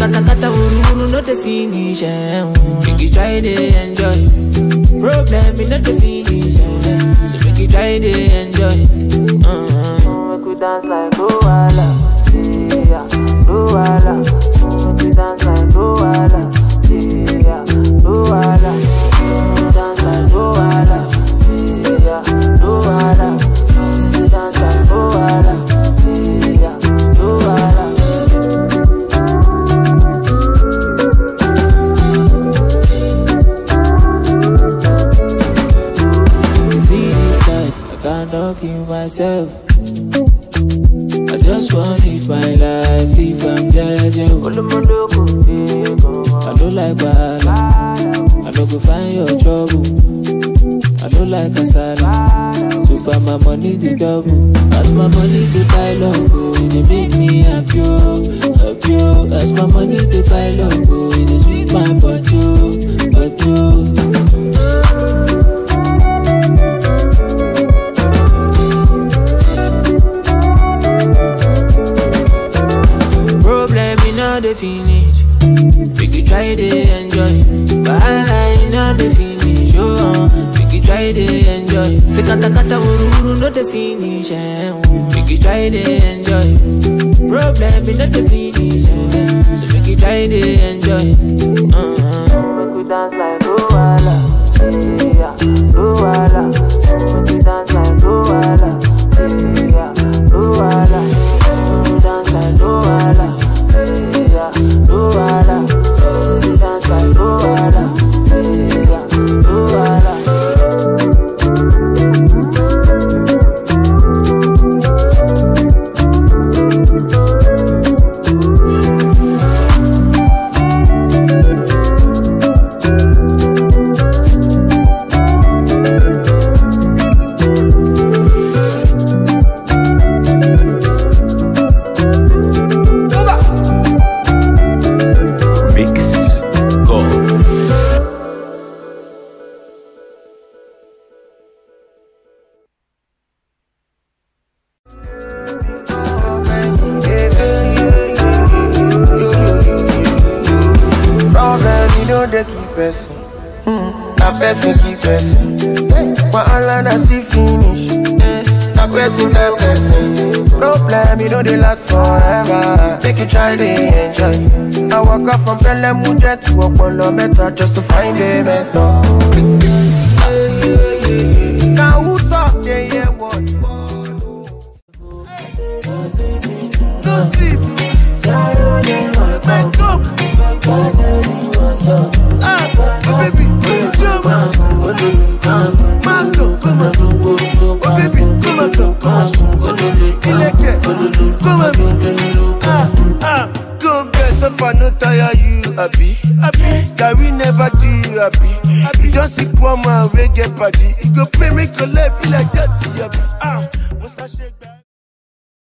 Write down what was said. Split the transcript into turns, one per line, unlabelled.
kata kata wuru wuru no dey finish. Eh. Make you try to enjoy. Problem in no dey finish. Eh. So make you try to enjoy. Uh-huh. Make we dance like Luala. Yeah, Luala. Make we dance like Luala. Yeah, Luala. Make we dance like Luala. Yeah, Luala. Make we dance like Luala. Yeah, Luala. See this life, I cannot kill myself. I just want to live my life if I'm judging. I don't like bad. I don't go find your trouble. I don't like kasala. So far my money the double. As my money the pile up, oh, it dey make me happy, oh, happy. oh. As my money the pile up, oh, it dey sweet my body, oh, body. oh. Problem in all the finish. Make you try to enjoy. Wahala in all the finish. Oh, make you try to enjoy. Say kata kata wuru wuru no the finish. Eh. Make you try to enjoy. Problem in all the finish. Eh. So make you try to enjoy. Uh-huh. Make you dance like Luala. Yeah, Luala. Make you dance like Luala. Yeah, Luala. Make you dance like Luala. Yeah, Luala. Make you dance like Luala. Yeah, Luala.
Mix Go.
Problem, you know they keep person. Na person keep person. Wahala na still finish. Na person na person. Problem, you know they last forever. Make you try to enjoy. I walk up from Belemuja to Opolo Meta just to find a mentor. Now who talk they hear what? No sleep. Wake up. Ah, oh baby, come on. Mango, come on. Oh baby, come on, come on. Ileke, come on. Ah, ah, go get so far no tire you happy, happy. Gary never do you happy, happy. Just see one man wey get party, he go pay me collect be like that, happy. Ah, once I shake that.